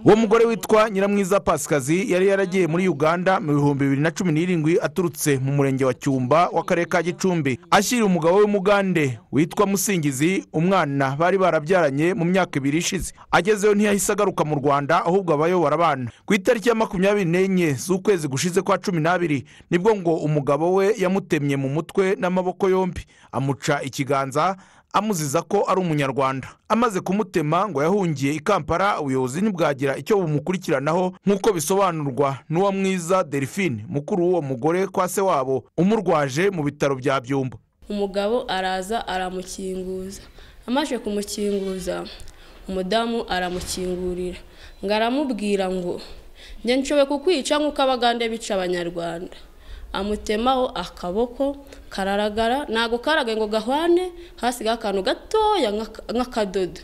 uwo mugore witwa nyiramwiza pasikazi yari yaragiye muri uganda mu bihumbi bibiri na cumi n'irindwi aturutse mu murenge wa cyumba w'akarere ka gicumbi ashyira umugabo w'umugande witwa musingizi umwana bari barabyaranye mu myaka ibiri ishize agezeyo ntiyahise agaruka mu rwanda ahubwo abayobora abana ku itariki ya makumyabiri n'enye z'ukwezi gushize kwa cumi n'abiri nibwo ngo umugabo we yamutemye mu mutwe n'amaboko yombi amuca ikiganza amuziza ko ari umunyarwanda amaze kumutema ngo yahungiye i kampala ubuyobozi ntibwagira icyo bumukurikiranaho nk'uko bisobanurwa n'uwo mwiza delphine mukuru w'uwo mugore kwa se wabo umurwaje mu bitaro bya byumba umugabo araza aramukinguza amaze kumukinguza umudamu aramukingurira ngo aramubwira ngo njye nshoboye kukwica nk'uko abagande bica abanyarwanda amutemaho akaboko kararagara ntabwo karagaye ngo gahwane hasigaho akantu gatoya nk'akadodo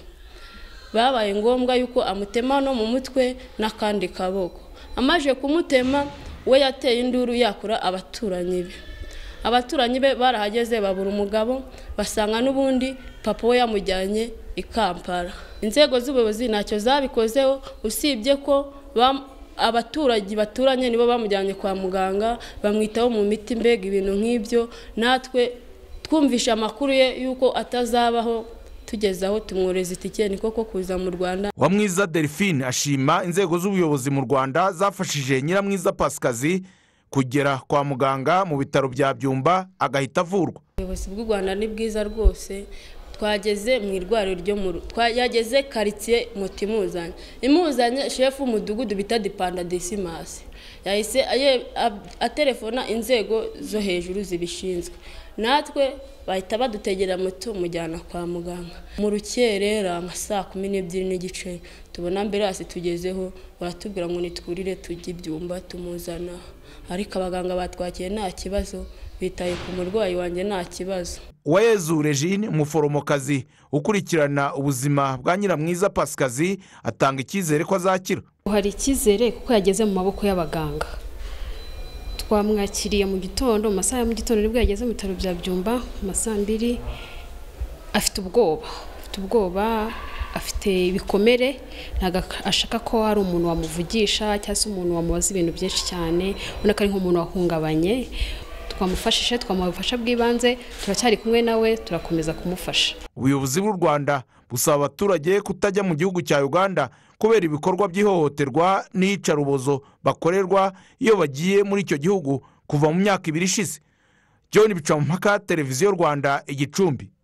babaye ngombwa yuko amutema no mu mutwe n'akandi kaboko amaje kumutema we yateye induru yakura abaturanyi be abaturanyi be barahageze babura umugabo basanga n'ubundi papa we yamujyanye i kampala inzego z'ubuyobozi ntacyo zabikozeho usibye ko abaturage baturanye nibo bamujyanye kwa muganga bamwitaho mu miti mbega ibintu nk'ibyo natwe twumvisha amakuru ye y'uko atazabaho tugeze aho tumworeza itike ni koko kuza mu rwanda uwamwiza delphine ashima inzego z'ubuyobozi mu rwanda zafashije nyiramwiza pasikazi kugera kwa muganga mu bitaro bya byumba agahita avurwa ubuyobozi bw'u rwanda ni bwiza rwose twageze mu irwariro ryo mu yageze karitsiye muti imuzanye imuzanye shefu w'umudugudu bita dipanda desimasi yahise atelefona inzego zo hejuru zibishinzwe natwe bahita badutegera moto mujyana kwa muganga mu rukerera saa kumi n'ebyiri n'igice tubona ambiranse tugezeho baratubwira ngo nitwurire tujye ibyumba tumuzana ariko abaganga batwakiye nta kibazo bitaye ku murwayi wanjye nta kibazo uwayezu regine umuforomokazi ukurikirana ubuzima bwa nyiramwiza pasikazi atanga icyizere ko azakira hari icyizere kuko yageze mu maboko y'abaganga twamwakiriye mu gitondo mu masaha ya mu gitondo nibwo yageze mu bitaro bya byumba mu masaha mbiri afite ubwoba afite ubwoba afite ibikomere ntabwo ashaka ko hari umuntu wamuvugisha cyangwa se umuntu wamubaza ibintu byinshi cyane ubona ko ari nk'umuntu wahungabanye twamufashije twamuha ubufasha bw'ibanze turacyari kumwe nawe turakomeza kumufasha ubuyobozi bw'u rwanda busaba abaturage kutajya mu gihugu cya uganda kubera ibikorwa by'ihohoterwa n'iyicarubozo bakorerwa iyo bagiye muri icyo gihugu kuva mu myaka ibiri ishize john bicamumpaka televiziyo rwanda igicumbi